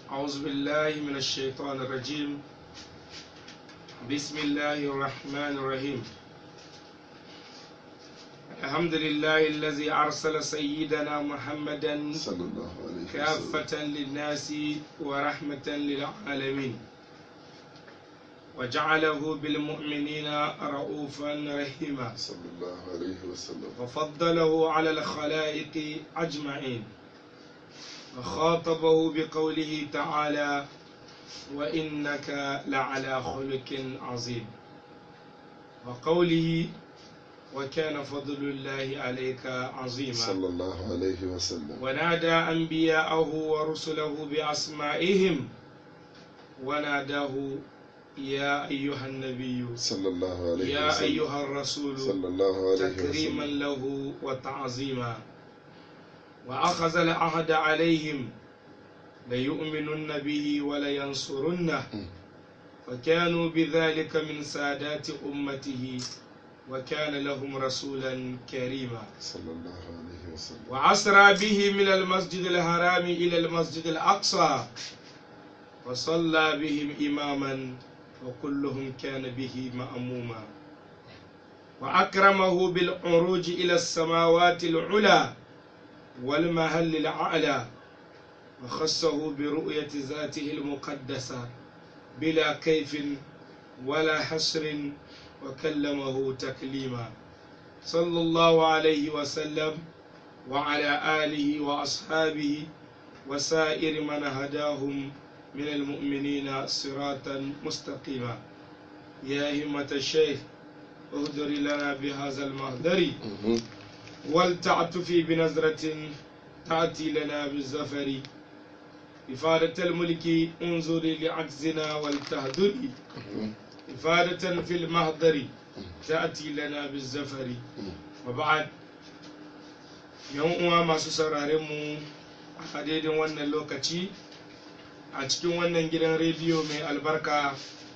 أعوذ بالله من الشيطان الرجيم بسم الله الرحمن الرحيم الحمد لله الذي أرسل سيدنا محمدا صلى الله عليه وسلم كافة للناس ورحمة للعالمين وجعله بالمؤمنين رؤوفا رحيما صلى الله عليه وسلم وفضله على الخلائق أجمعين وخاطبه بقوله تعالى وإنك لعلى خلق عظيم وقوله وكان فضل الله عليك عظيما صلى الله عليه وسلم ونادى أنبياءه ورسله بأسمائهم وناداه يا أيها النبي صلى الله عليه يا وسلم أيها الرسول صلى الله عليه تكريما وسلم له وتعظيما وأخذ العهد عليهم ليؤمنن به ولينصرنه فكانوا بذلك من سادات أمته وكان لهم رسولا كريما صلى الله عليه وسلم وعسرى به من المسجد الحرام إلى المسجد الأقصى وصلى بهم إماما وكلهم كان به مأموما وأكرمه بالعروج إلى السماوات العلى والمهل الأعلى وخصه برؤية ذاته المقدسة بلا كيف ولا حسر وكلمه تكليما صلى الله عليه وسلم وعلى آله وأصحابه وسائر من هداهم من المؤمنين صراطا مستقيما يا همة الشيخ اهدر لنا بهذا المهدر مهم. ولتعطفي بنظرة تأتي لنا بالزفر إفادة الملك انظري لعجزنا ولتهدري مهم. إفادة في المهدر تأتي لنا بالزفر وبعد yan uwa masu sauraren mu a daidai wannan lokaci a cikin wannan gidan rediyo mai albarka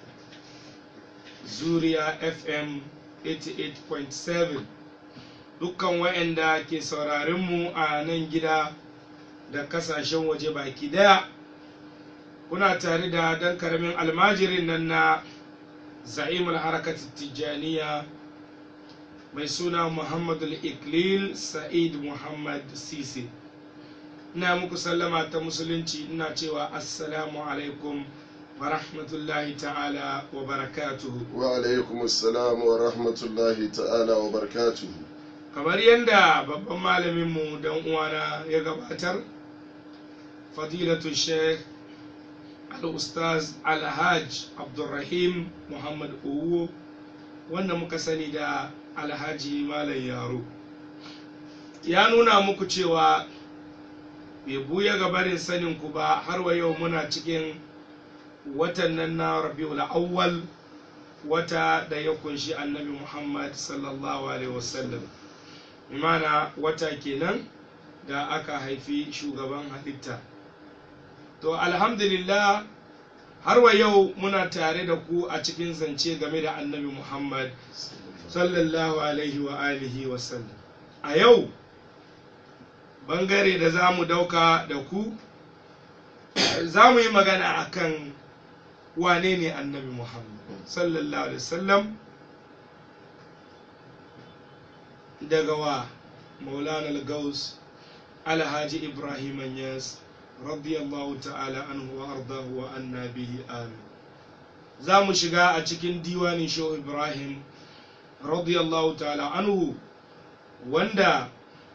zuriya fm 88.7 dukkan wa'anda ke sauraren mu a nan gida da kasashen waje baki daya kuna tare da dan karamin almajirin nan na za'imul harakat tijjaniya mai suna muhammadu iklil sa'id muhammad sisi ina muku sallama ta musulunci ina cewa assalamu alaikum wa rahmatullahi ta'ala wa barakatuhu وعليكم السلام ورحمة الله تعالى وبركاته kamar yadda babban malaminmu dan uwana ya gabatar fadilatu sheikh al-ustaz alhaj abdulrahim muhammad owo wanda muka sani da alhaji malam yaro ya nuna muku cewa bai buya ga barin sanin ku ba har wa yau muna cikin watan nan na rabiul awwal wata da ya kunshi annabi muhammad sallallahu alaihi wasallam imana wata kenan da aka haifi shugaban halitta to alhamdulillah har wa yau muna tare da ku a cikin zance game da annabi muhammad sallallahu alaihi wa alihi wa sallam a yau bangare da za mu dauka da ku za mu yi magana akan wane ne annabi muhammad sallallahu alaihi wasallam daga wa maulana al-gaus alhaji ibrahim yas radiyallahu ta'ala anhu wa ardahu wa anna bihi amin za mu shiga a cikin diwanin shehu ibrahim radiyallahu ta'ala anhu wanda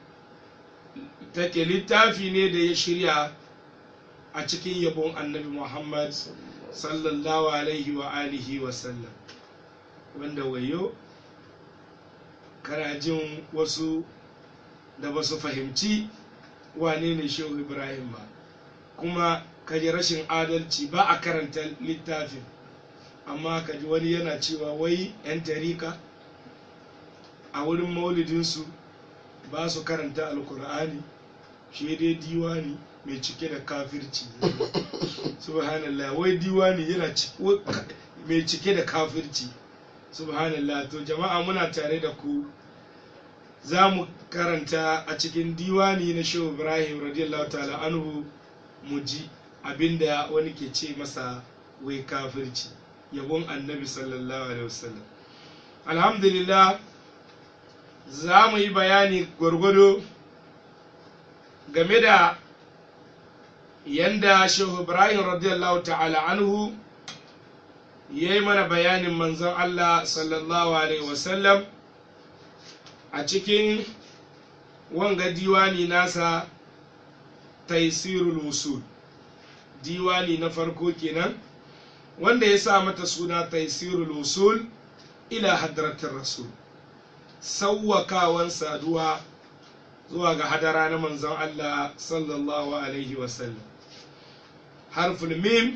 take littafi ne da ya shirya a cikin yabon annabi muhammad sallallahu alaihi wa alihi wa sallam wanda wayo kana jin wasu da ba su fahimci wane ne shehu ibrahim ba kuma kaji rashin adalci ba a karanta littafin amma kaji wani yana cewa wai 'yan tarika a wurin maulidinsu ba su karanta alkur'ani shi dai diwani mai cike da kafirci subhanallah wai diwani yana mai cike da kafirci subhanallah to jama'a muna tare da ku za mu karanta a cikin diwani na shehu ibrahim radiyallahu ta'ala anhu mu ji abinda wani ke ce masa wai kafirci yabon annabi sallallahu alaihi wasallam alhamdulillah za mu yi bayani gwargwado game da yanda shehu ibrahim radiyallahu ta'ala anhu ya yi mana bayanin manzon allah sallallahu alaihi wasallam a cikin wanga diwani nasa taisirul wusul diwani na farko kenan wanda ya sa mata suna taisirul wusul ila hadratin rasul sauwakawan saduwa zuwa ga hadara na manzon Allah sallallahu alaihi wasallam harful mim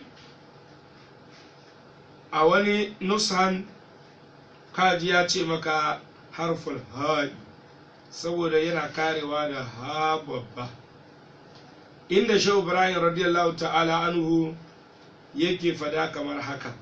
a wani nushan kaji ya ce maka harful haɗi saboda yana karewa da ha babba inda shehu ibrahim radiyallahu ta'ala anhu yake fada kamar haka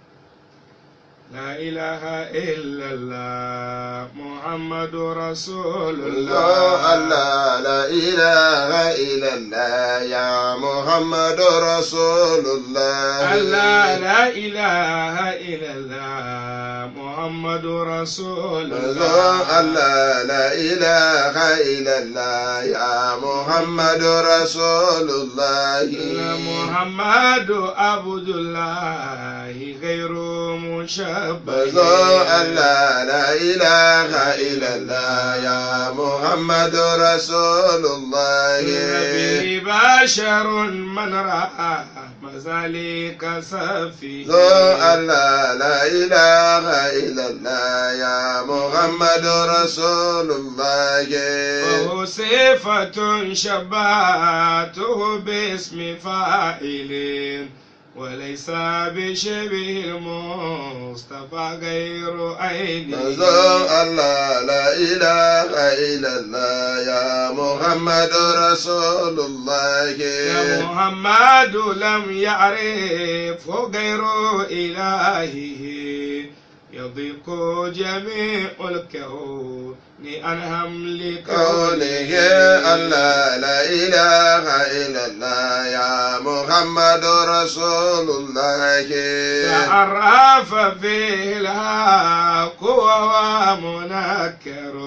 la ilaha illallah muhammadu rasulullah Allah la ilaha illallah ya Muhammadu Rasulullah Allah la ilaha illallah muhammadu rasulullah Allah la ilaha illallah ya Muhammadu Rasulullah محمد عبد الله غير مشبه Allah la ilaha illallah ya Muhammadu Rasulullah به بشر من رأى مزاليك سفيه Allah la ilaha illallah ya Muhammadu Rasulullah وهو صفة شبهته باسم فاعل وليس بشبه المصطفى غير عين Manzon Allah la ilaha illallah ya Muhammadu Rasulullah يا محمد لم يعرف غير إلهه يضيق جميع الكون عن حمل كونه الله لا إله إلا الله يا محمد رسول الله تعرف فيه الحق وهو منكر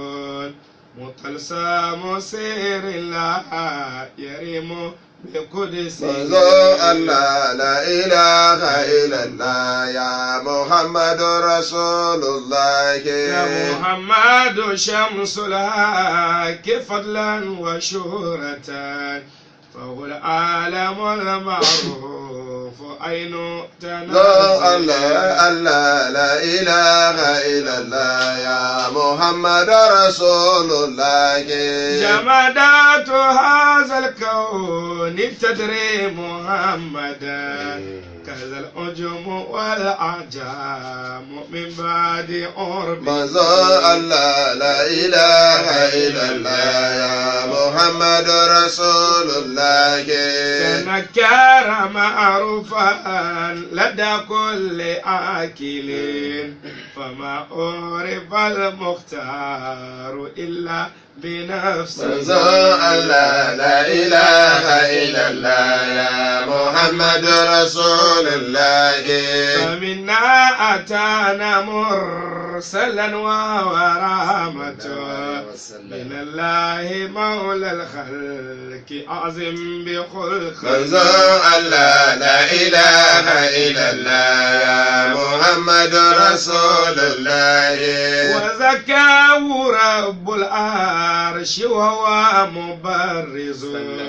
مطلسم سير الله يرم بقدسه manzo Allah la ilaha illallah ya Muhammad Rasulullah يا محمد شمس الحق فضلا وشهرة فهو العالم المعروف عين manzo تنازل Allah Allah la ilaha illallah ya Muhammad Rasulullah جمادات هذا الكون تدري محمدا كذا الأجم والأعجام من بعد عرب manzo Allah la ilaha illallah ya Muhammad Rasulullah تنكر معروفا لدى كل آكل فما عرف المختار إلا بنفسه manzo Allah la ilaha illallah ya Muhammad Rasulullah فمنا أتانا مرسلا وهو رحمة من الله مولى الخلق أعظم بخلق manzo Allah la ilaha illallah ya Muhammad Rasulullah وزكاه رب العرش وهو مبرز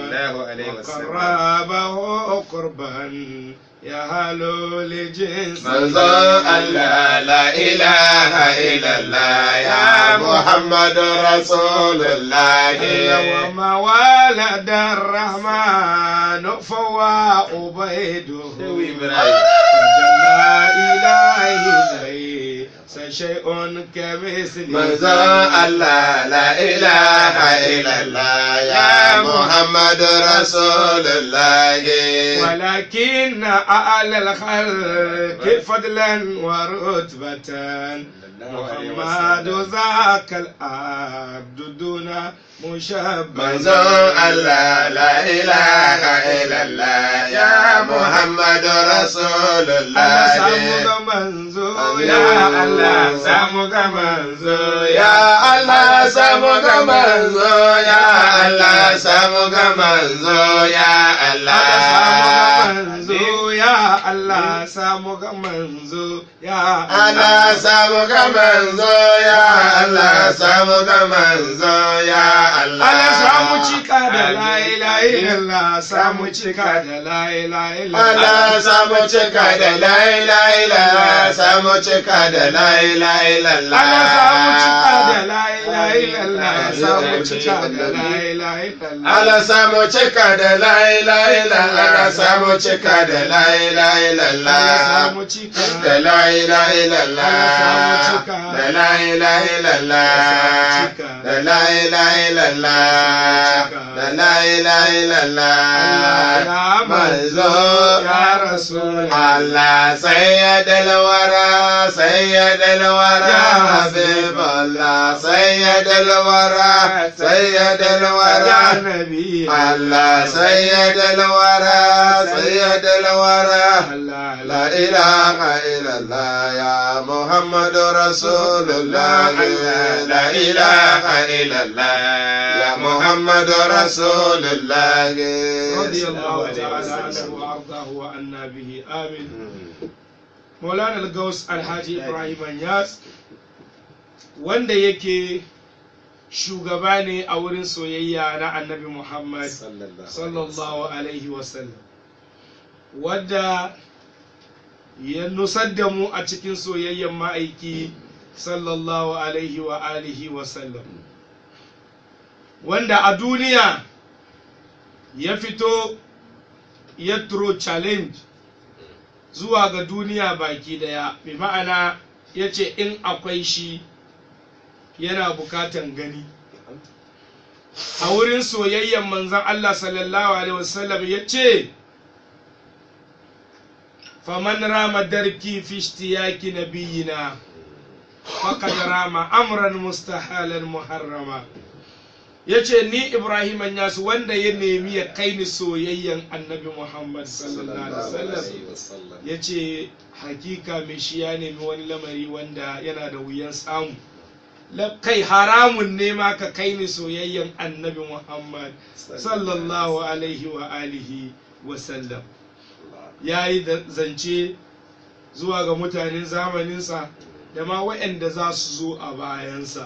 وقربه قربا يهل لجنس manzo Allah la ilaha illallah ya Muhammad Rasulullah وما ولد الرحمن فهو عبيده فجل إليه ليس شيء كمثله manzo Allah la ilaha illallah ya Muhammad Rasulullah ولكن أعلى الخلق فضلا ورتبة محمد ذاك العبد دون مشبه manzon Allah la ilaha illallah ya Muhammadu Allah samu Rasulullah ga manzo ya Allah samu ga manzo ya Allah samu ga manzo ya Allah samu ga manzo ya Allah samu ga manzo ya Allah Allah samu ga manzo ya Allah samu ga manzo ya Allah Allah samu cika da la ilaha illallah samu cika da la ilaha illallah Allah samu cika da la ilaha illallah samu cika da la ilaha illallah Allah samu cika da la ilaha illallah samu cika da la ilaha illallah Allah samu cika da la ilaha illallah samu cika da la ilaha illallah Allah samu cika da la ilaha illallah Allah samu cika. da la ilaha illallah da la ilaha illallah da la ilaha illallah Allah ya manzo ya rasul Allah sayyidul wara sayyidul wara Ya habibullah sayyidul wara sayyidul ya wara nabi Allah sayyidul wara sayyidul wara Allah لا إله إلا الله يا محمد رسول الله لا إله إلا الله يا محمد رسول الله رضي الله تعالى عنه وارضاه وعنا به امين مولانا الغوث الحاجي ابراهيم Anyas wanda yake shugaba ne a wurin soyayya na annabi muhammad sallallahu alaihi wasallam wadda ya nusar da mu a cikin soyayyen ma'aiki sallallahu alaihi wa alihi wasallam wanda a duniya ya fito ya turo challenge zuwa ga duniya baki daya bi ma'ana ya ce in akwai shi yana bukatan gani a wurin soyayyen manzan Allah sallallahu alaihi wasallam ya ce faman rama darki fi ishtiyaki nabiyina faqad rama amran mustahalan muharrama yace ni Ibrahim Yasu wanda ya nemi ya kai ni soyayyen Annabi Muhammad sallallahu alaihi wasallam yace hakika mai shi ya nemi wani lamari wanda yana da wuyan samu La- kai haramun ne ma ka kai ni soyayyen Annabi Muhammad sallallahu alaihi wa alihi wa sallam ya yi da- zance zuwa ga mutanen zamaninsa da ma waɗanda za su zo a bayansa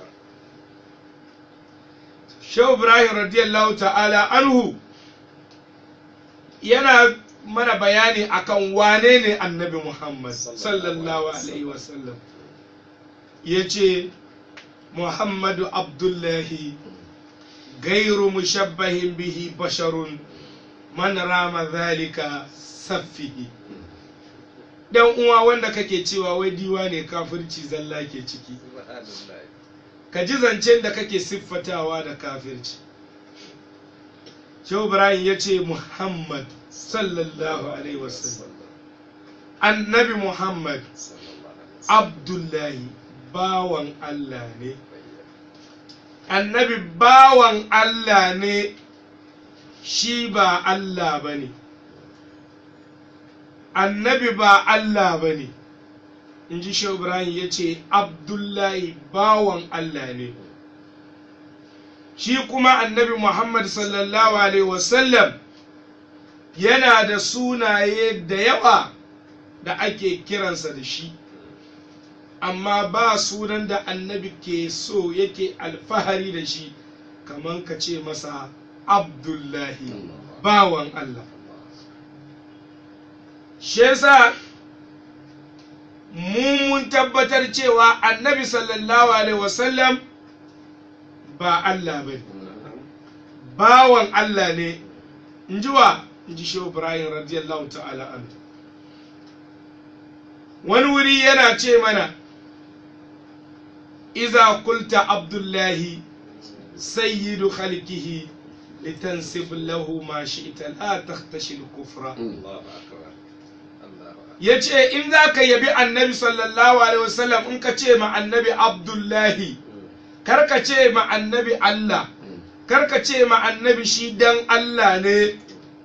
shehu ibrahim radiyallahu ta'ala anhu yana mana bayani akan wane ne annabi muhammad sallallahu alaihi wasallam ya ce muhammadu abdullahi gairu mushabbahin bihi basharun man rama zalika saffihi dan uwa wanda kake cewa wai diwa ne kafirci zalla ke ciki ka ji zancen da kake siffatawa da kafirci shehu ibrahim ya ce muhammad sallallahu alaihi wasallam annabi muhammad abdullahi bawan allah ne annabi bawan allah ne shi ba allah ba ne annabi ba allah ba ne in ji shehu ibrahim ya ce abdullahi bawan allah ne shi kuma annabi muhammad sallallahu alaihi wasallam yana da sunaye da yawa da ake kiransa da shi amma ba sunan da annabi ke so yake alfahari da shi kamar ka ce masa abdullahi bawan allah shi yasa mu mun tabbatar cewa annabi sallallahu alaihi wasallam ba Allah ba bawan Allah ne in ji wa in ji shehu ibrahim radiyallahu ta'ala an wani wuri yana ce mana iza kulta abdullahi sayyidu khalqihi litansib lahu ma shi'ta la takhtashi al-kufra ya ce in za ka yabi annabi sallallahu alaihi wasallam in ka ce ma annabi abdullahi kar ka ce ma annabi allah kar ka ce ma annabi shi dan allah ne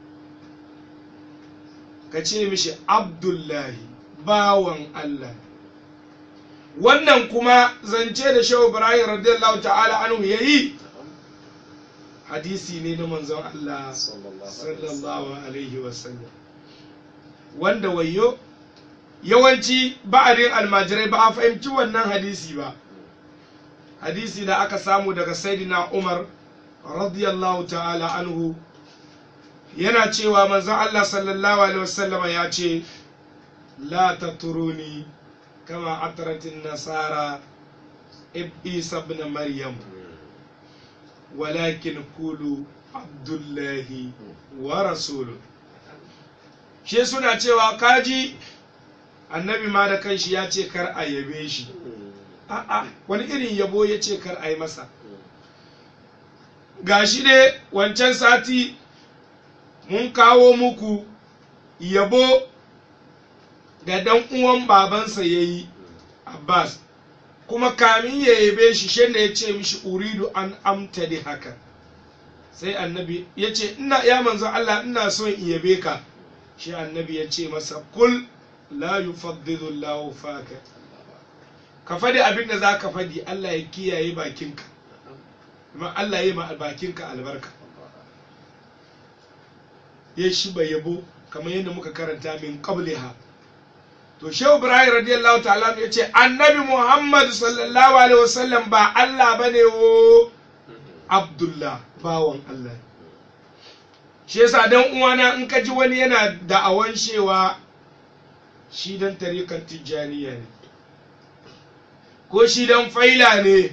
ka ce mishi abdullahi bawan allah wannan kuma zance da shehu ibrahim radiyallahu ta'ala anhu ya yi hadisi ne na manzon allah sallallahu alaihi wasallam wanda wayo yawanci ba'arin almajirai ba a fahimci wannan hadisi ba hadisi da aka samu daga saidina umar radiyallahu ta'ala anhu yana cewa manzon Allah sallallahu alaihi wasallam ya ce la taturuni kama atratin nasara isa ibn maryam walakin kulu abdullahi wa rasuluhu shi suna cewa kaji annabi ma da kanshi ya ce kar a yabe shi a'a wani irin yabo ya ce kar a yi masa gashi ne wancan sati mun kawo muku yabo da dan uwan babansa ya yi abbas kuma kamin ya yabe shi shi ya ce mishi uridu an amta da haka sai annabi ya ce ina ya manzo allah ina son in yabe ka shi annabi ya ce masa kul la yufaddilu Allahu faka ka faɗi abin da za ka faɗi Allah ya kiyaye bakinka kuma Allah ya yi ma bakinka albarka ya shi bai yabo kamar yadda muka karanta min qabliha to shehu ibrahim radiyallahu ta'ala ya ce annabi muhammad sallallahu alaihi wasallam ba Allah bane wo abdullah bawan Allah shi yasa dan uwana in ka ji wani yana da'awan cewa shi dan tarikan tijjaniya ne ko shi dan faila ne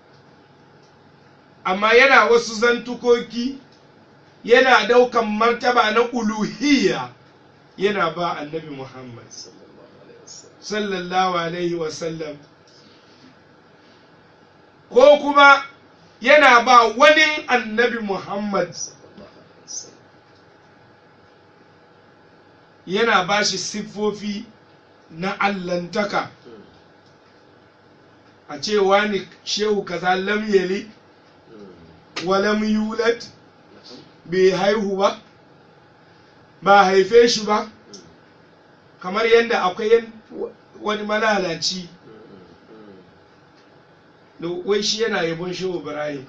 amma yana wasu zantukoki yana daukan martaba na uluhiyya yana ba annabi muhammad sallallahu alaihi wasallam ko kuma yana ba wani annabi muhammad yana ba shi siffofi na allantaka a cewa ne shehu kaza lam yali wa lam yulad bai haihu ba ba haife shi ba kamar yadda akwai wani malalaci wai shi yana yabon shehu ibrahim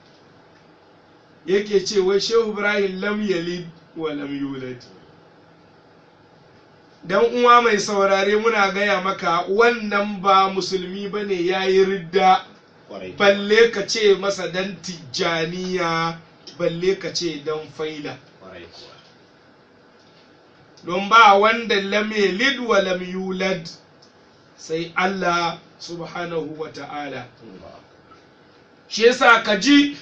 yake ce wai shehu ibrahim lam yalid wa lam yulad dan uwa mai saurare muna gaya maka wannan ba musulmi ba ne ya yi ridda balle ka ce masa dan tijjaniya balle ka ce dan faila don ba wanda lam yalid wa lam yulad sai Allah subhanahu wa ta'ala shi yasa ka ji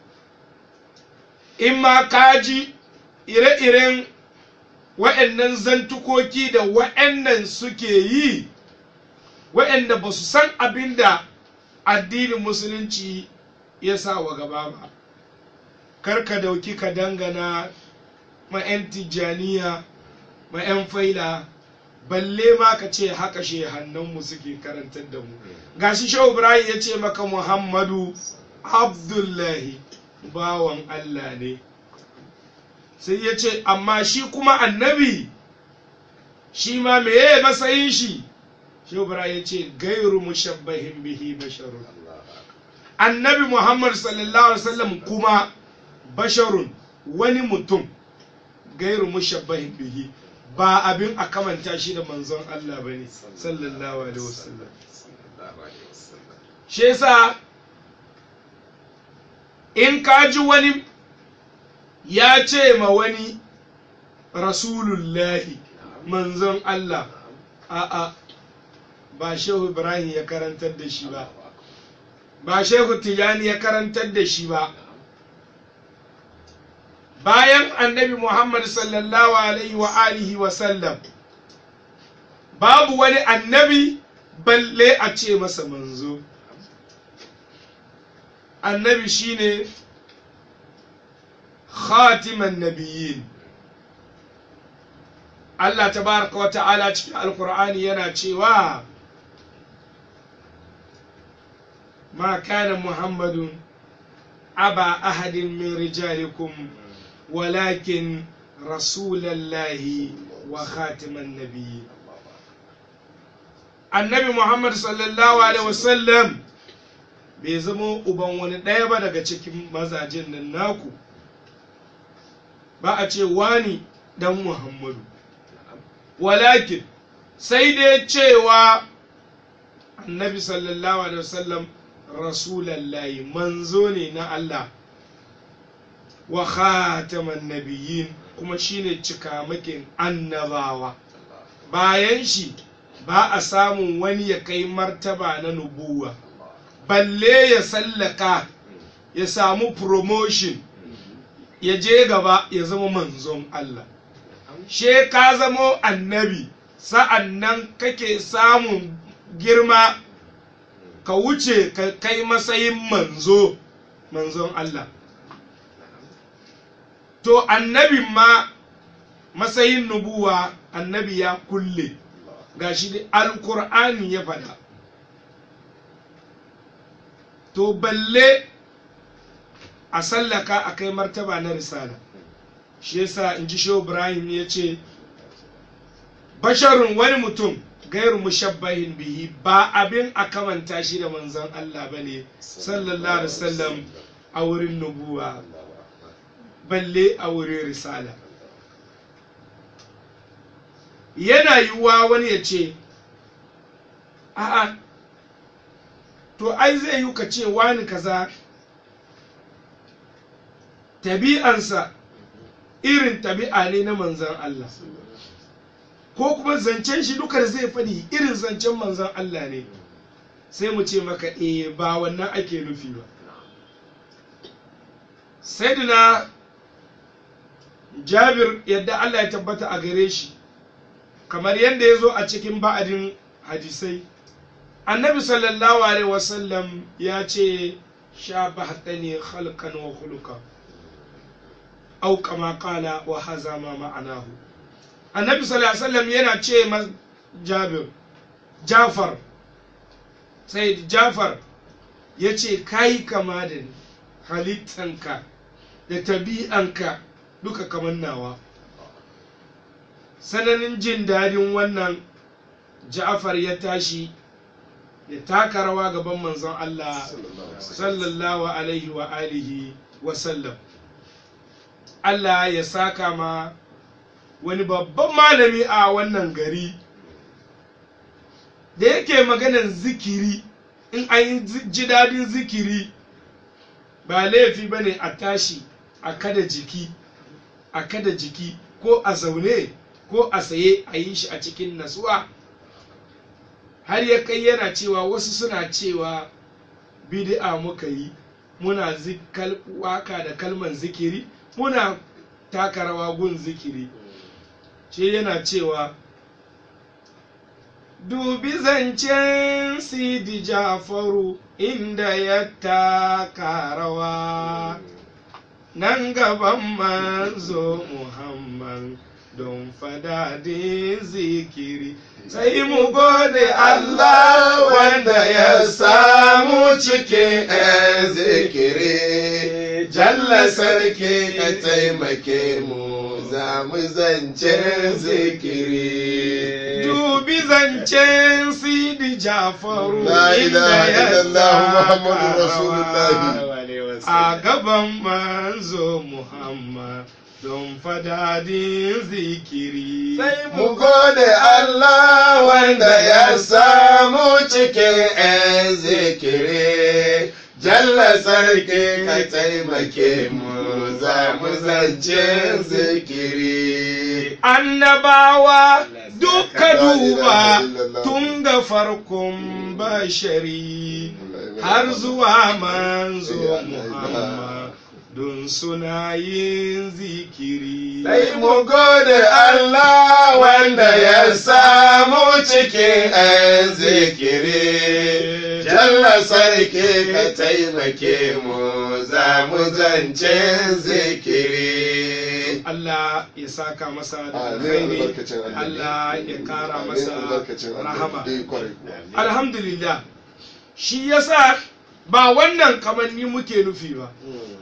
in ma ka ji ire-iren wa'annan zantukoki da wa'annan suke yi wa'anda ba su san abin da addinin musulunci ya sa wa gaba ba kar ka dauki ka dangana ma 'yan tijjaniya ma 'yan faila balle ma ka ce haka shehannanmu suke karantar da mu gashi shehu ibrahim ya ce maka muhammadu abdullahi bawan allah ne sai ya ce amma shi kuma annabi shi ma meye matsayin shi shehu ibrahim ya ce gairu mushabbahin bihi basharun annabi muhammad sallallahu alaihi wasallam kuma basharun wani mutum gairu mushabbahin bihi ba abin a kamanta shi da manzon Allah ba ne sallallahu alaihi wasallam shi yasa in ka ji wani ya ce ma wani rasulullahi manzon Allah a'a ba shehu ibrahim ya karantar da shi ba ba shehu tijani ya karantar da shi ba bayan annabi Muhammad sallallahu alaihi wa alihi wa sallam babu wani annabi balle a ce masa manzo annabi shine khatiman nabiyyin Allah tabaraka wa ta'ala cikin alkur'ani yana cewa ma kana muhammadun aba ahadin min rijalikum walakin rasulallahi wa khatiman nabiyyi annabi muhammad sallallahu alaihi wasallam bai zama uban wani ɗaya ba daga cikin mazajen nan naku ba a ce wani dan muhammadu walakin sai dai cewa annabi sallallahu alaihi wasallam rasulallahi manzo ne na Allah wa khataman nabiyyin kuma shine cikamakin annabawa bayan shi ba a samun wani ya kai martaba na nubuwa balle ya sallaka ya samu promotion ya je gaba ya zama manzon Allah she ka zamo annabi sa'an nan kake samun girma ka wuce ka kai matsayin manzo manzon Allah to annabin ma matsayin nubuwa annabi ya kulle gashi da alkur'ani ya faɗa to balle a sallaka a kai martaba na risala shi yasa in ji shehu ibrahim ya ce basharun wani mutum gairu mushabbahin bihi ba abin a kamanta shi da manzon Allah ba ne sallallahu alaihi wasallam a wurin nubuwa balle a wurin risala yana yiwuwa wani ya ce a'a to ai zai yi ka ce wani kaza tabi'ansa irin tabi'a ne na manzan Allah ko kuma zancen shi duka da zai faɗi irin zancen manzan Allah ne sai mu ce maka eh ba wannan ake nufi ba sayyidina jabir yadda Allah ya tabbata a gare shi kamar yadda ya zo a cikin ba'adin hadisai annabi sallallahu alaihi wasallam ya ce sha bahtani khalqan wa khuluqa au kama qala wa haza ma ma'anahu annabi sallallahu alaihi wasallam yana ce ma jabir jafar sai jafar ya ce kai kama da ni halittanka da tabi'anka duka kamar nawa sananin jin dadin wannan ja'far ya tashi ya taka rawa gaban manzon Allah sallallahu alaihi wa alihi wa sallam Allah ya saka ma wani babban malami a wannan gari da yake maganan zikiri in an yi ji dadin zikiri ba laifi ba ne a tashi a kada jiki a kada jiki ko a zaune ko a saye a yi shi a cikin nasuwa har ya kai yana cewa wasu suna cewa bid'a muka yi muna waka da kalman zikiri muna taka rawa gun zikiri ce yana cewa dubi zancen sidi jafaru inda ya taka rawa nan gaban manzo muhammad don fadadin zikiri sai mu gode Allah wanda ya samu cikin zikiri jalla sarki ka taimake mu za mu zance zikiri dubi zancen sidi jafaru La ilaha inda ya illallah Muhammadu taka Rasulullahi. a gaban manzo muhammad don fadadin zikiri Sai mu gode Allah wanda ya samu cikin ‘yan zikiri. Jalla sarki ka taimake mu za mu zance zikiri. annabawa duka La ilaha duba illallah. tun da farkon bashari har zuwa manzo muhammad don suna yin zikiri Sai mu gode Allah wanda ya samu cikin ‘yan zikiri. Jalla sarki ka taimake mu za mu zance zikiri. Allah ya saka masa da Amin alkhairi albarkacin annabi. Allah ya kara Amin masa albarkacin annabi. rahama Eh, kwarai kuwa. alhamdulillah shi yasa ba wannan kamanni muke nufi ba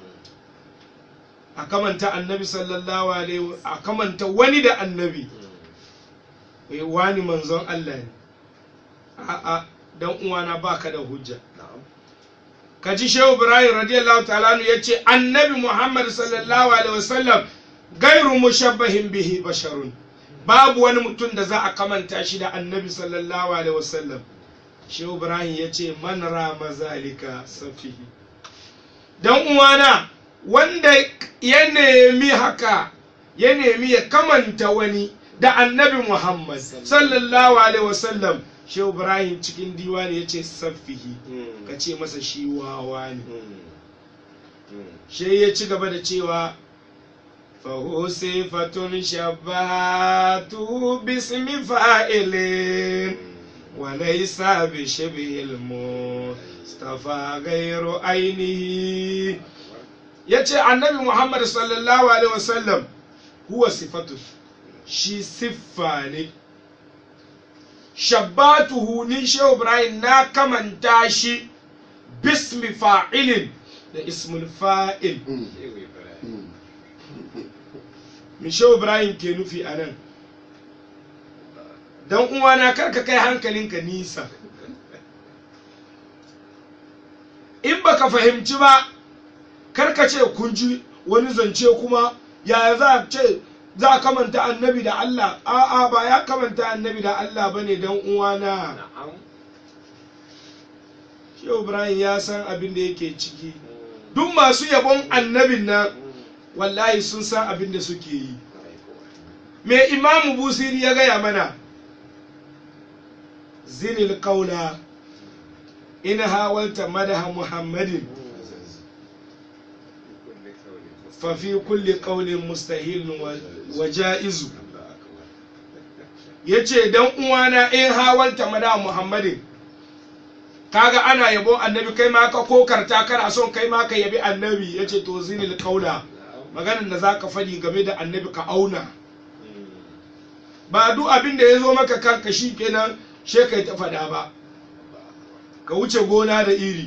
a kamanta annabi sallallahu alaihi wa- a kamanta wani da annabi eh, wani manzon Allah ne a'a dan uwana baka da hujja ka ji shehu ibrahim radiyallahu ta'ala ya ce annabi muhammad sallallahu alaihi wasallam gairu mushabbahin bihi basharun babu wani mutum da za a kamanta shi da annabi sallallahu alaihi wasallam shehu ibrahim ya ce man rama zalika safihi dan uwana wanda ya nemi haka ya nemi ya kamanta wani da annabi muhammad sallallahu alaihi wasallam shehu ibrahim cikin diwani ya ce safihi ka ce masa shi wawa ne shi ya ci gaba da cewa fahusifatun shabbatu bismi fa'ilin walaisa bi shibhil mustafa gairu ainihi ya ce annabi muhammad sallallahu alaihi wasallam huwa sifatu shi siffa ne shabbatuhu ni shehu ibrahim na kamanta shi bismi fa'ilin da ismul fa'il min shehu ibrahim ke nufi a nan don uwana karka kai hankalinka nisa in baka fahimci ba karka ce kun ji wani zance kuma yaya za a ce za a kamanta annabi da Allah a'a ba ya kamanta annabi da Allah bane dan uwana Shehu Ibrahim ya san abin da yake ciki duk masu yabon annabin nan wallahi sun san abin da suke yi me imamu busiri ya gaya mana zinil kaula in hawalta madaha muhammadin fafi kulli kaulin mustahilun wa ja'izu ya ce don uwana in hawalta madaha muhammadin kaga ana yabo annabi kai ma ka kokarta kana son kai ma ka yabi annabi ya ce to zinil kaula maganar da za ka faɗi game da annabi ka auna ba duk abin da ya zo maka kanka shi kenan she kai ta faɗa ba ka wuce gona da iri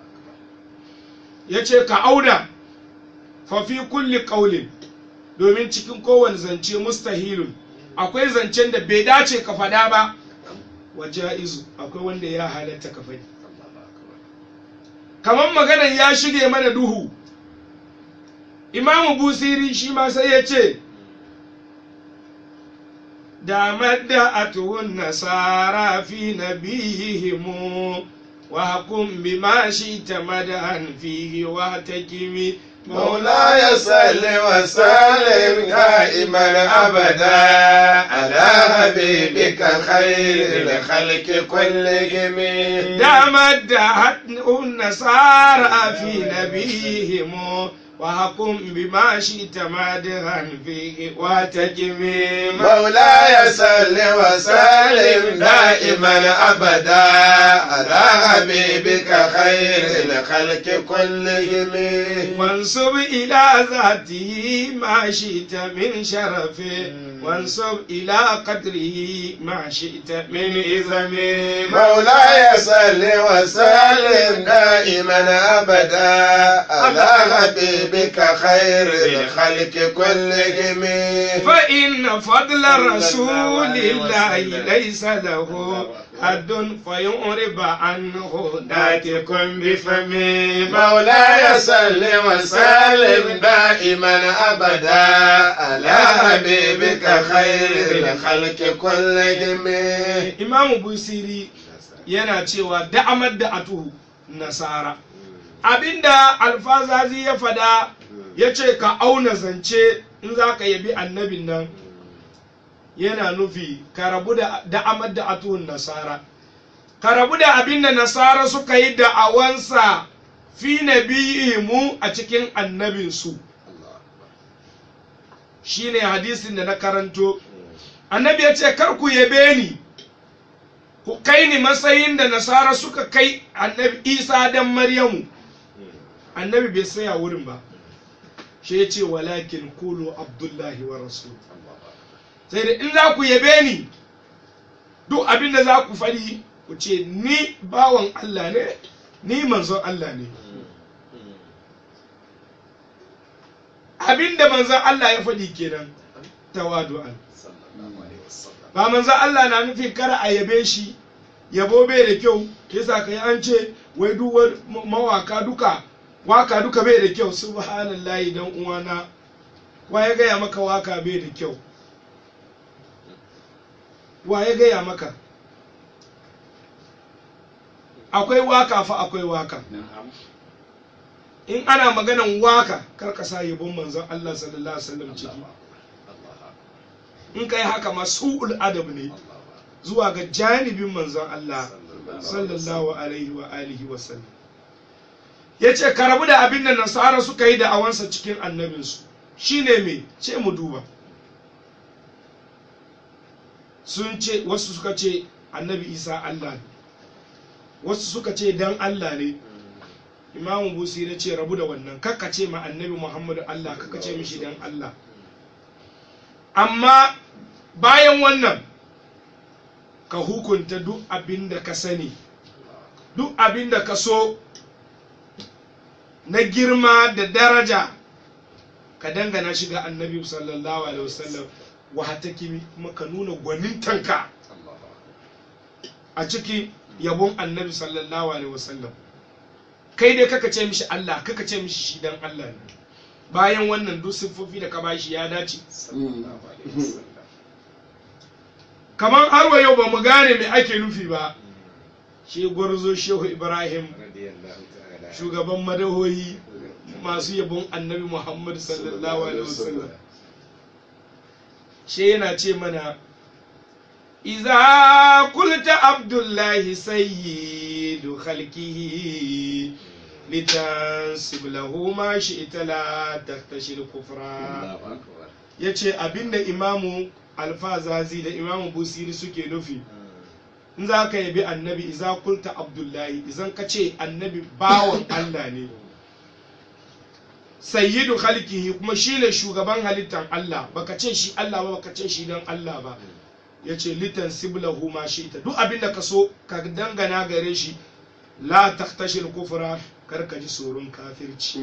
ya ce ka auna fafi kulli ƙaulin domin cikin kowane zance mustahilun akwai zancen da bai dace ka faɗa ba wa ja'izu akwai wanda ya halatta ka faɗi kamar maganan ya shige mana duhu imamu busiri shi ma sai ya ce da madda'atuhun nasara fi nabiyihimu wa hukum bima shi ta madan fihi wa takimi مولاي صل وسلم دائما ابدا على حبيبك خير الخلق كلهم da madda'atuhun nasara fi nabiyihim وحكم بما شئت مادها فيه وتجمي مولاي صل وسلم دائما ابدا على حبيبك خير الخلق كلهم وانصب إلى ذاته ما شئت من شرفه وانصب إلى قدره ما شئت من إذم مولاي صل وسلم دائما ابدا على حبيبك خير الخلق كلهم فإن فضل رسول الله ليس له حد فيعرب عنه ناتكم بفمه مولاي صل وسلم دائما ابدا على حبيبك خير الخلق كلهم imamu busiri yana cewa da'amar da atuhu nasara abinda alfazazi ya fada ya ce ka auna zance in za ka yabi annabin nan yana nufi ka rabu da da'amar da atuhun nasara ka rabu da abinda nasara suka yi da'awansa fi mu a cikin annabinsu shine hadisin da na karanto annabi ya ce kar ku yabe ni ku kai ni matsayin da nasara suka kai annabi isa dan maryamu annabi bai saya wurin ba shi ya ce walakin kulu abdullahi wa rasul sai da in za ku yabe ni duk abin da za ku faɗi ku ce ni bawan Allah ne ni manzon Allah ne abin da manzon Allah ya faɗi kenan tawadu'an ba manzon Allah na nufin kar a yabe shi yabo bai da kyau yasa kai an ce wai duk wani mawaka duka waka duka bai da kyau subhanallahi dan uwana wa ya gaya maka waka bai da kyau wa ya gaya maka akwai waka fa akwai waka in ana maganan waka kar ka sa yabon manzon Allah sallallahu alaihi wasallam ciki in kai haka ma su'ul adab ne zuwa ga janibin manzon Allah sallallahu alaihi wa alihi wa sallam yace ka rabu da abin da nasara suka yi da awansa cikin annabinsu shine me ce mu duba sun ce wasu suka ce annabi isa Allah ne wasu suka ce dan Allah ne imamu busi ya ce rabu da wannan kakka ce ma annabi muhammadu Allah kakka ce mishi dan Allah amma bayan wannan ka hukunta duk abin da ka sani duk abin da ka so na girma da daraja ka dangana shi ga annabi sallallahu alaihi wasallam wa hataki kuma ka nuna gwanintanka a ciki yabon annabi sallallahu alaihi wasallam kai dai kaka ce mishi Allah kaka ce mishi shi dan Allah ne bayan wannan duk siffofi da ka bashi ya dace kamar har wa yau ba mu gane me ake nufi ba shi gwarzo shehu ibrahim shugaban madahoyi masu yabon annabi muhammad sallallahu alaihi wasallam shi yana ce mana iza kulta abdullahi sayyidu khalqihi litansib lahu ma shi'ta la tahtashil kufra yace abinda imamu alfazazi da imamu busiri suke nufi in za ka yabi annabi iza kulta abdullahi izan ka ce annabi bawan allah ne sayyidu khalqihi kuma shine shugaban halittar Allah baka ce shi Allah ba baka ce shi dan Allah ba yace litan siblahu ma shi'ta duk abinda ka so ka dangana gare shi la tahtashil kufra kar ka ji tsoron kafirci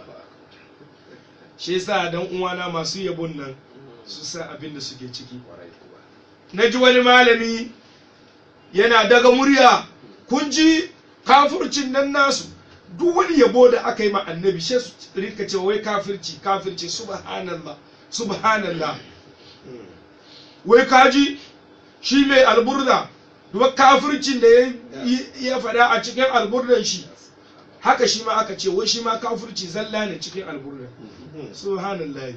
shi yasa dan uwana masu yabon nan su san abin da suke ciki na ji wani malami yana daga murya kun ji kafircin nan nasu duk wani yabo da aka yi ma annabi shi su rika cewa wai kafirci kafirci subhanallah subhanallah wai kaji shi mai alburda duk kafircin da ya faɗa a cikin alburdan shi haka shi ma aka ce wai shi ma kafirci zalla ne cikin alburdan subhanallah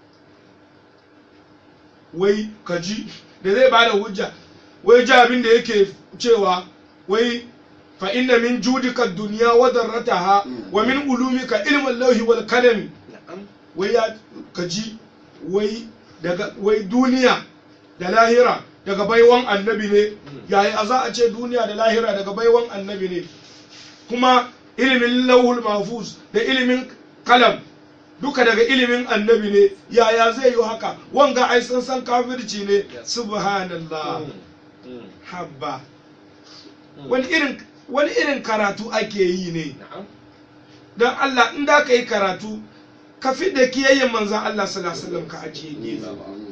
wai kaji da zai bada hujja wai ji abin da yake cewa wai fa inna min judika dunya wa darrataha wa min ulumika ilmin lauhi wal kalami wai ya kaji wai daga wai duniya da lahira daga baiwan annabi ne yayi a za a ce duniya da lahira daga baiwan annabi ne kuma ilimin lauhul mahfuz da ilimin kalam duka daga ilimin annabi ne yaya zai yi haka wanga ai san san kafirci ne subhanallah habba wani irin wani irin karatu ake yi ne don Allah in da ka yi karatu ka fi da kiyayyen manzan Allah sallallahu alaihi wasallam ka ajiye gefe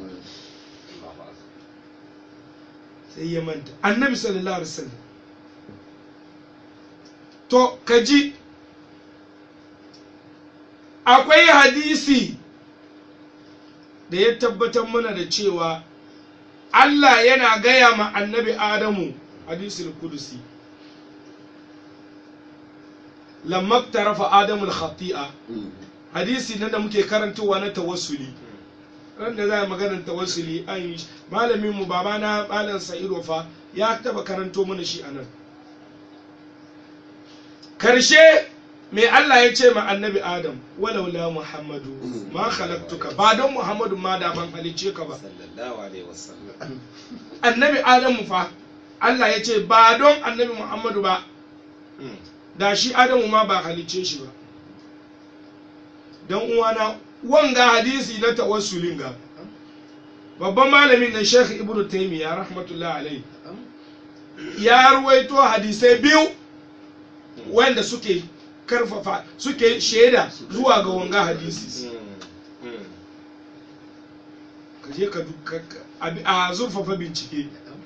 sai ya manta annabi sallallahu alaihi wasallam to ka ji akwai hadisi da ya tabbatar mana da cewa Allah yana gaya ma annabi Adamu hadisul kudusi lamma tarafa Adamu al-khati'a hadisi nan da muke karantowa na tawassuli ran da za a maganar tawassuli an yi malamin mu baba na malam Sa'id Wafa ya taba karanto mana shi anan karshe me Allah ya ce ma annabi Adam walaula Muhammadu ma khalaqtuka ba don Muhammadu ma da ban halice ka ba sallallahu alaihi wasallam annabi Adamu fa Allah ya ce ba don annabi Muhammadu ba da shi Adamu ma ba halice shi ba don uwana wanga hadisi na tawassulin ga babban malamin nan Sheikh Ibn Taymiyyah rahmatullahi alaihi ya ruwaito hadisai biyu wanda suke karfafa suke shaida zuwa ga wanga hadisi ka je ka du- ka- ka- abi- a zurfafa bincike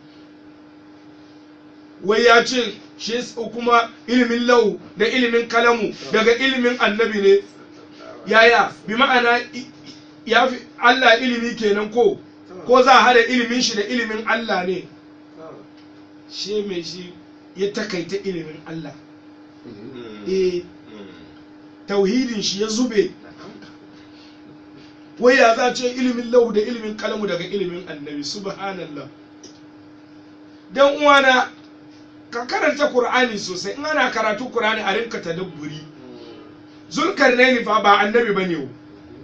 wai ya ce shi s- kuma ilimin lau da ilimin kalamu daga ilimin annabi ne yaya bi ma'ana i- ya fi Allah ilimi kenan ko ko za a hada ilimin shi da ilimin Allah ne shi mai shi ya takaita ilimin Allah eh tauhidin shi ya zube wai ya za ce ilimin lau da ilimin kalamu daga ilimin annabi subhanallah dan uwana ka karanta qur'ani sosai in ana karatu qur'ani a rinka tadabburi zulkarnaini fa ba annabi bane wo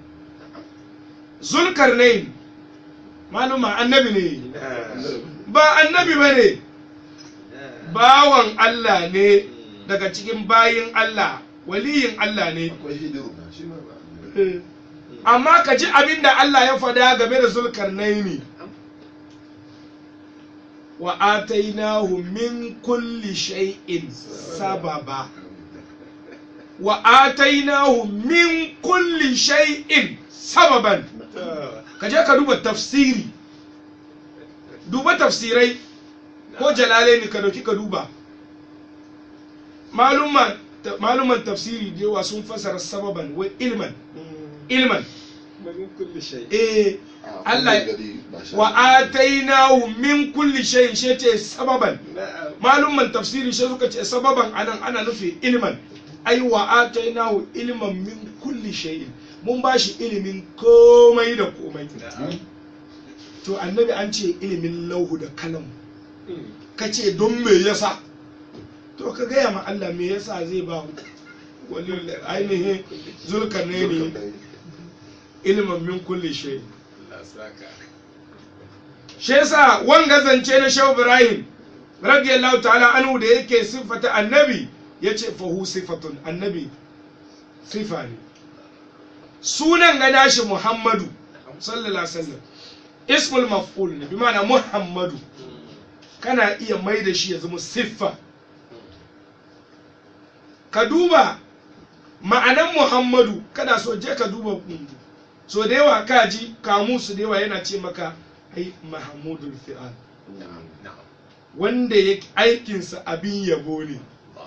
zulkarnain maluma annabi ne ba annabi bane bawan Allah ne daga cikin bayin Allah waliyin Allah ne akwai hidiru na shi ma ba Eh. amma ka ji abin da Allah ya fada game da zulkarnaini wa atainahu min kulli shay'in sababa wa atainahu min kulli shay'in sababan ka je ka duba tafsiri duba tafsirai ko jalalaini ka dauki ka duba maluman maluman tafsiri da yawa sun fasara sababan wa ilman ilman من كل شيء eh a Allah- kullum gari ba sha wa atainahu min kulli shay'in shi ce sababan نعم malumman tafsiri shi suka ce sababan anan ana nufi ilman ai wa atainahu ilman min kulli shay'in mun ba shi ilimin komai da komai نعم to annabi an ce ilimin lauhu da kalam مم. ka ce don me yasa to ka gaya ma Allah me yasa zai ba wani ainihin zulkarnaini ilman min kulli shay'in الله ساكا shi yasa wanga zance na Shehu Ibrahim radiyallahu ta'ala anhu da yake siffata annabi yace fahu sifatun annabi sifa ne sunan ga nashi Muhammadu sallallahu alaihi wasallam ismul maf'ul ne bi ma'ana Muhammadu kana iya mai da shi ya zama siffa ka duba ma'anan Muhammadu kana so je ka duba mm, so da yawa ka ji kamusu da yawa yana ce maka ai Mahamudul fi'al نعم نعم wanda ya aikinsa abin yabo ne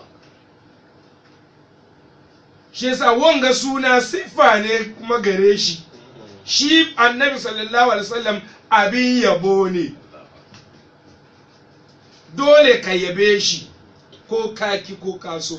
shi yasa wanga suna siffa ne kuma gare shi shi annabi sallallahu alaihi wasallam abin yabo ne dole ka yabe shi ko kaki ko kaso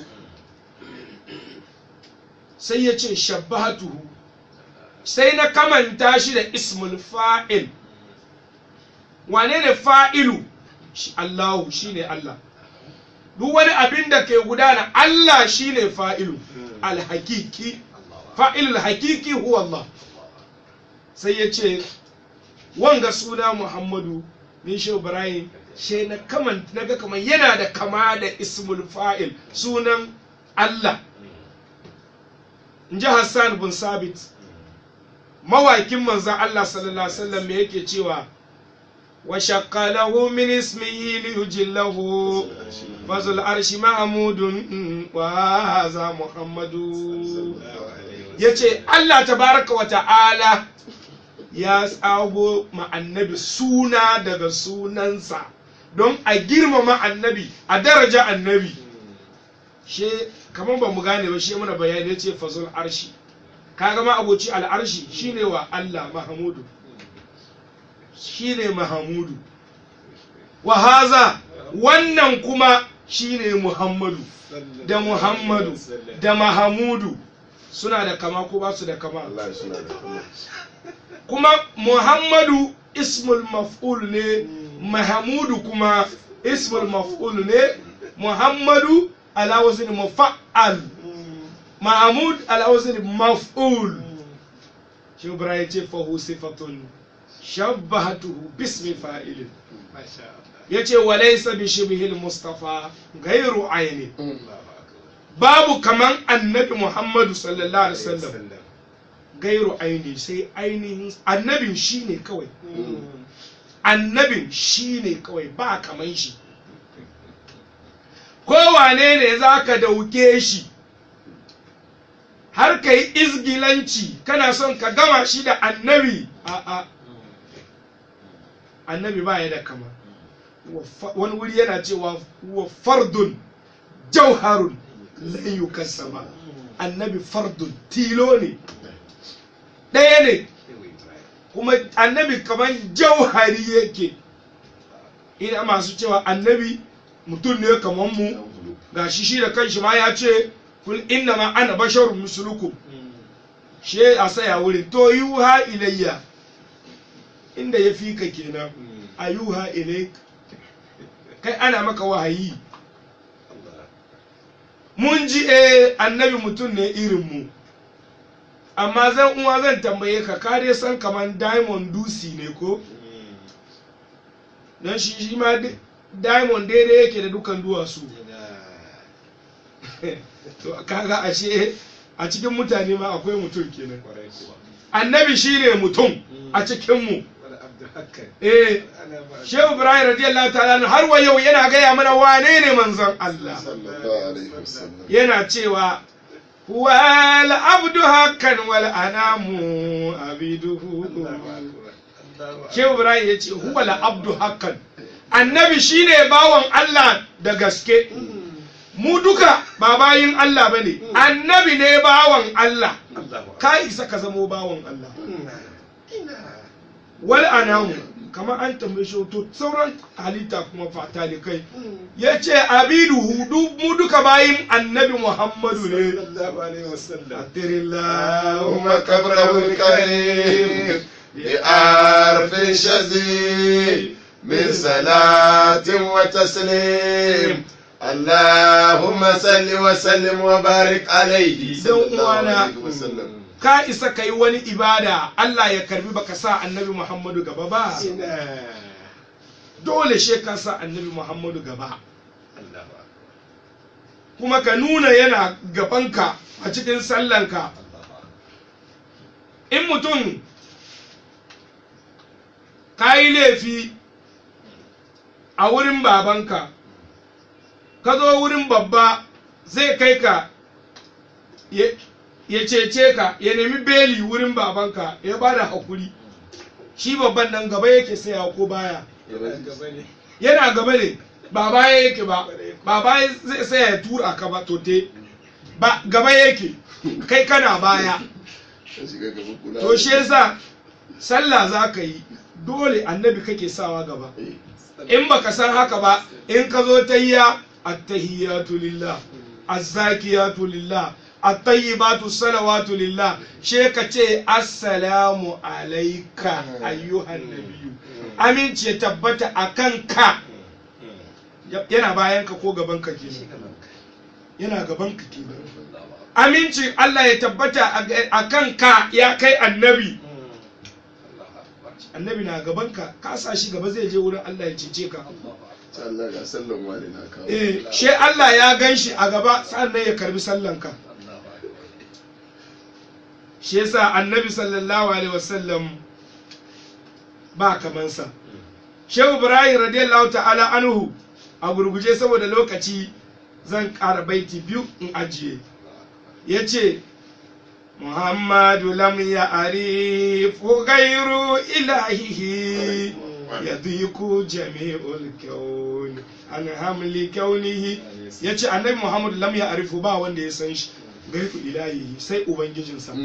sai ya ce shabbatuhu sai na kamanta shi da ismul fa'il wane ne fa'ilu shi Allahu shi ne Allah duk wani abin da ke gudana Allah shi ne fa'ilu alhakiki fa'ilul hakiki huwa Allah sai ya ce wanga suna Muhammadu ni shi Ibrahim shi na kaman naga kaman yana da kama da ismul fa'il sunan Allah in ji Hassan bin Sabit mawakin manzan Allah sallallahu alaihi wasallam me yake cewa wa shaqqa lahu min ismihi li yujillahu fazul arshi mahmudun wa hadha muhammadu yace Allah tabaraka wa ta'ala ya tsago ma annabi suna daga sunansa don a girmama annabi a daraja annabi she kamar ba mu gane ba shi muna bayani ya ce fazul arshi kaga ma abuci al'arshi shine wa Allah mahamudu shine mahamudu wa haza wannan kuma shine muhammadu da muhammadu da mahamudu suna da kama ko ba su da kama Allah ya suna da kuma kuma muhammadu ismul maf'ul ne mahamudu kuma ismul maf'ul ne muhammadu ala wazn mufa'al mahamud ala wazn maf'ul shi ibrahim ce fahu sifatun shabbahatuhu bismi fa'ilin ما شاء الله yace walaysa bi shibhil mustafa ghairu ayni الله أكبر babu kaman annabi muhammadu sallallahu alaihi wasallam gairu aini sai ainihin annabin shi ne kawai annabin shi ne kawai ba kaman shi kowane ne za ka dauke shi har ka yi izgilanci kana son ka gama shi da annabi a'a annabi ba ya da kama Wa fa- wani wuri yana cewa wa fardun jauharun lan yukassama annabi fardun tilo ne ɗaya ne kuma annabi kamar jauhari yake ina masu cewa annabi mutum ne kamar mu ga shi shi da kanshi ma ya ce kul inna ma ana basharun mislukum shi a saya wurin to yuha ilayya inda ya fi ka kenan a yuha ilayk kai ana maka wahayi mun ji eh annabi mutum ne irin mu amma zan uwa zan tambaye ka ka dai san kaman diamond dusi ne ko don shi shi ma di- diamond daidai yake da dukan duwatsu to kaga ashe a cikin mutane ma akwai mutum kenan annabi shine mutum a cikin mu eh shehu ibrahim radiyallahu ta'ala anhu har wa yau yana gaya mana wane ne manzon Allah sallallahu alaihi wasallam yana cewa wal abdu hakan wal anamu abiduhu shehu ibrahim ya ce huwa la abdu hakan annabi shine bawan Allah da gaske mu duka ba bayin Allah bane annabi ne bawan Allah ka isa ka zamo bawan Allah wal anamu kamar an tambaye shi to sauran halitta kuma fatali kai ya ce abidu hudu mu duka bayin annabi muhammadu ne اللهم قبره الكريم بأرف شزيد من صلاة وتسليم اللهم صل وسلم وبارك عليه صلى الله عليه وسلم ka isa ka yi wani ibada Allah ya karbi baka sa annabi muhammadu gaba ba dole she ka sa annabi muhammadu gaba kuma ka nuna yana gabanka a cikin sallanka in mutum ka yi laifi a wurin babanka ka zo wurin babba zai kai ka ya ya cece ka ya nemi beli wurin babanka ya ba da hakuri shi babban nan gaba yake saya ko baya yana gaba ne ba baya yake ba ba baya zai saya ya tura ka ba tote ba gaba yake kai kana baya to shi yasa sallah za ka yi dole annabi kake sawa gaba in baka san haka ba in ka zo tayya attahiyatu lillah azzakiyatu lillah at-tayyibatu salawatu lillah she ka ce assalamu alayka ayyuhan nabiyyu aminci ya tabbata akan ka yana bayan ka ko gaban ka kenan yana gaban ka kenan amincin Allah ya tabbata a kan ka ya kai annabi annabi na gaban ka ka sa shi gaba zai je wurin Allah ya cece ka Allah ga sallan wani na kawo eh she Allah ya gan shi a gaba sannan ya karbi sallan ka shi yasa annabi sallallahu alaihi wasallam ba kamansa shehu ibrahim radiyallahu ta'ala anhu a gurguje saboda lokaci zan ƙara baiti biyu in ajiye ya ce muhammadu lam ya arifu gairu ilahihi ya dhiku jami'ul kyawun an hamli kyaunihi ya ce annabi muhammadu lam ya arifu ba wanda ya san shi gairu ilahihi sai ubangijinsa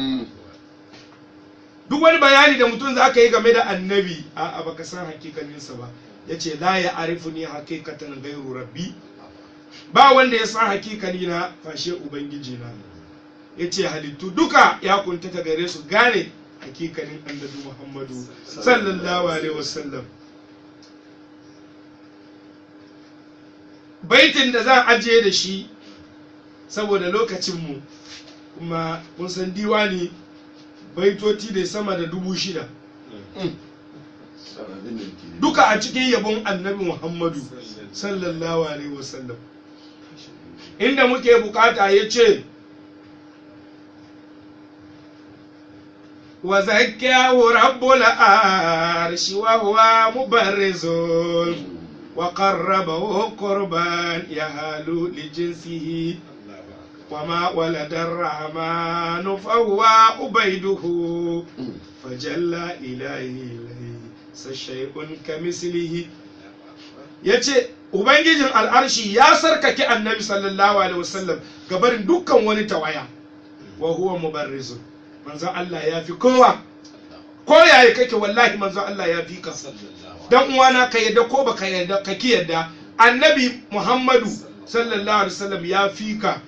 duk wani bayani da mutum za ka yi game da annabi a baka san hakikaninsa ba ya ce la ya arifu ni hakikatan gairu rabbi ba wanda ya san hakikani na fashe ubangiji na ya ce halittu duka ya kuntata gare su gane hakikanin annabi muhammadu sallallahu alaihi wasallam baitin da za ajiye da shi saboda lokacinmu kuma kun san diwani baitoti da sama da dubu shida duka a cikin yabon annabi muhammadu sallallahu alaihi wasallam inda muke bukata ya ce وزكاه رب العرش وهو مبرز وقربه قربان يهال لجنسه وما ولد الرحمن فهو عبيده فجل إليه ليس شيء كمثله yace ubangijin al'arshi ya sarkake annabi sallallahu alaihi wasallam gabarin dukkan wani tawaya wa huwa mubarrizun manzo Allah ya fi kowa ko yaya kake wallahi manzo Allah ya fi ka dan uwana ka yadda ko baka yadda ka ki yadda annabi Muhammadu sallallahu alaihi wasallam ya fi ka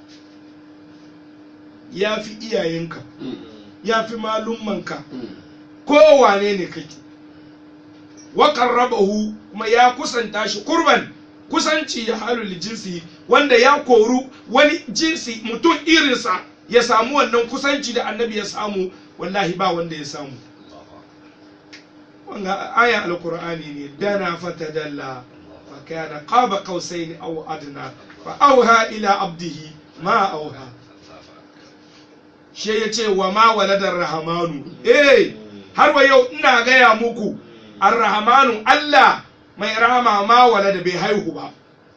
ya fi iyayenka ya fi malummanka kowane ne kake wa qarrabahu kuma ya kusanta shi kurban kusanci ya halu li jinsi wanda ya koru wani jinsi mutum irinsa ya samu wannan kusanci da annabi ya samu wallahi ba wanda ya samu wanga ayan alqur'ani ne dana fatadalla fa kana qaba qausaini aw adna fa auha ila abdihi ma auha shi ya ce wa ma waladar rahamanu eh har wa yau ina gaya muku arrahamanu Allah mai rahama ma walada bai haihu ba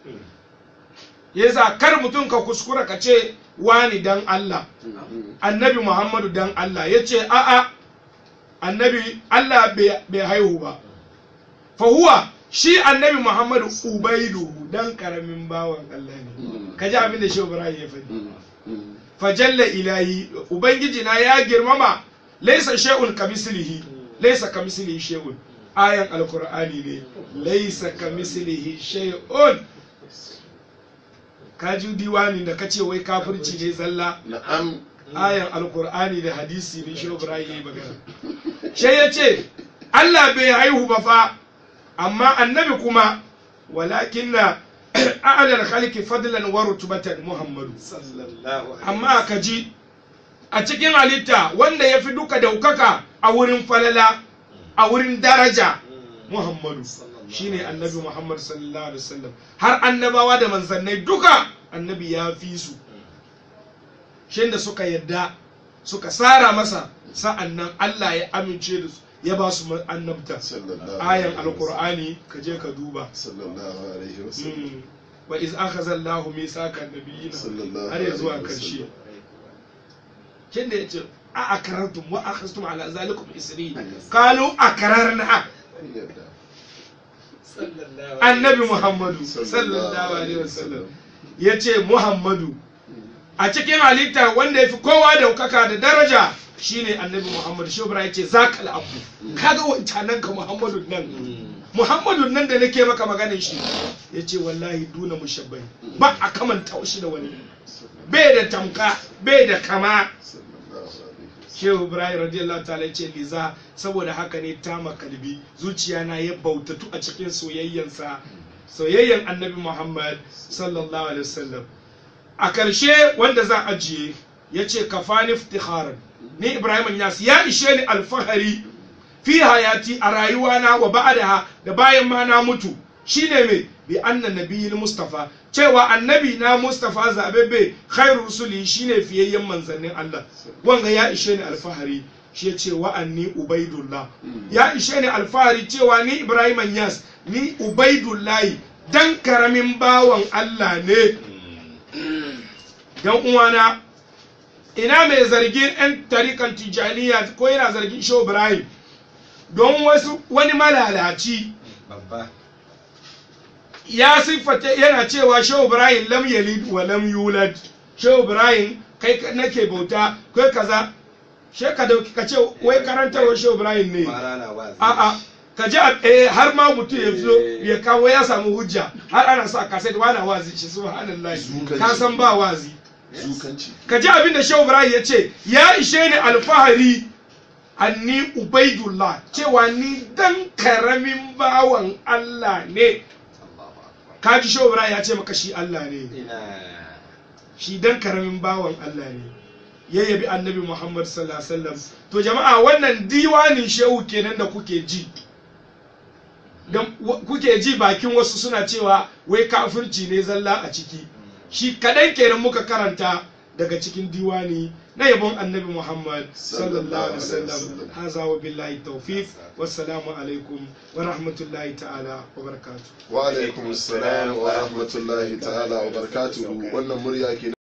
yasa kar mutum ka kuskura ka ce wani dan Allah annabi Muhammadu dan Allah ya ce a'a annabi Allah bai haihu ba fa huwa shi annabi Muhammadu ubaidu dan karamin bawan Allah ne ka ji abin da shi Ibrahim ya faɗi fajalla ilahi ubangiji na ya girmama laisa shay'un kamislihi laisa kamislihi shay'un ayan alqur'ani ne laisa kamislihi shay'un kaji diwani da kace wai kafirci ne zalla na'am ayan alqur'ani da hadisi ne shi ibrahim yayi magana sai yace Allah bai haihu ba fa amma annabi kuma walakinna a'lal khalqi fadlan wa rutbatan muhammadu amma ka ji a cikin halitta wanda ya fi duka daukaka a wurin falala a wurin daraja muhammadu shine annabi muhammad sallallahu alaihi wasallam har annabawa da manzannai duka annabi ya fi su shin da suka yadda suka tsara masa sa'annan allah ya amince da su ya ba su annabta ayan alkur'ani ka je ka duba sallallahu alaihi wasallam wa iz akhadha Allahu mithaqan nabiyina har ya zuwa karshe kin da yace a akarartum wa akhadtum ala zalikum isri qalu akararna annabi muhammadu sallallahu alaihi wasallam yace muhammadu a cikin halitta wanda yafi kowa daukaka da daraja shine annabi muhammadu shi ibrahim yace zakal abu kaga wancanan ka muhammadu nan muhammadu nan da nake maka maganin shi ya ce wallahi duna mushabbai ba a kamanta shi da wani bai da tamka bai da kama shehu ibrahim radiyallahu ta'ala ya ce liza saboda haka ne ta makalbi zuciya na ya bautatu a cikin soyayyansa soyayyan annabi muhammad sallallahu alaihi wasallam a karshe wanda za a ajiye ya ce kafani iftikharan ni ibrahim yas ya ishe ni alfahari fi hayati a rayuwana wa ba'daha da bayan ma na mutu shine me bi anna nabiyil mustafa cewa annabi na mustafa zabebe khairu rusuli shine fiyayyen manzannin Allah wanga ya ishe ni alfahari shi ya ce wa'anni ubaidullah ya ishe ni alfahari cewa ni ibrahim yas ni ubaidullahi dan karamin bawan Allah ne dan uwana ina mai zargin 'yan tarikan tijaniya ko yana zargin shehu ibrahim don wasu wani malalaci ya siffata yana cewa shehu ibrahim lam yalid wa lam yulad shehu ibrahim kai nake bauta kai kaza she ka dauki ka ce wai karantarwa shehu ibrahim ne a'a ka ji eh har ma mutum ya fito ya kawo ya samu hujja har ana sa kaset wani wazi shi subhanallahi ka san ba wazi ka ji abin da shehu ibrahim ya ce ya ishe ni alfahari anni ubaidullah cewa ni dan karamin bawan Allah ne kaji shobra ya ce maka shi Allah ne shi dan karamin bawan Allah ne ya yabi annabi Muhammad sallallahu alaihi wasallam to jama'a wannan diwanin shehu kenan da kuke ji dan kuke ji bakin wasu suna cewa wai kafirci ne zalla a ciki shi kadan kenan muka karanta daga cikin diwani na yabon annabi muhammad sallallahu alaihi Sallallahu alaihi wasallam wasallam. haza wa billahi tawfiq wassalamu alaikum wa rahmatullahi ta'ala wa barakatuh wa alaikum assalam wa rahmatullahi ta'ala wa barakatuhu wannan murya ke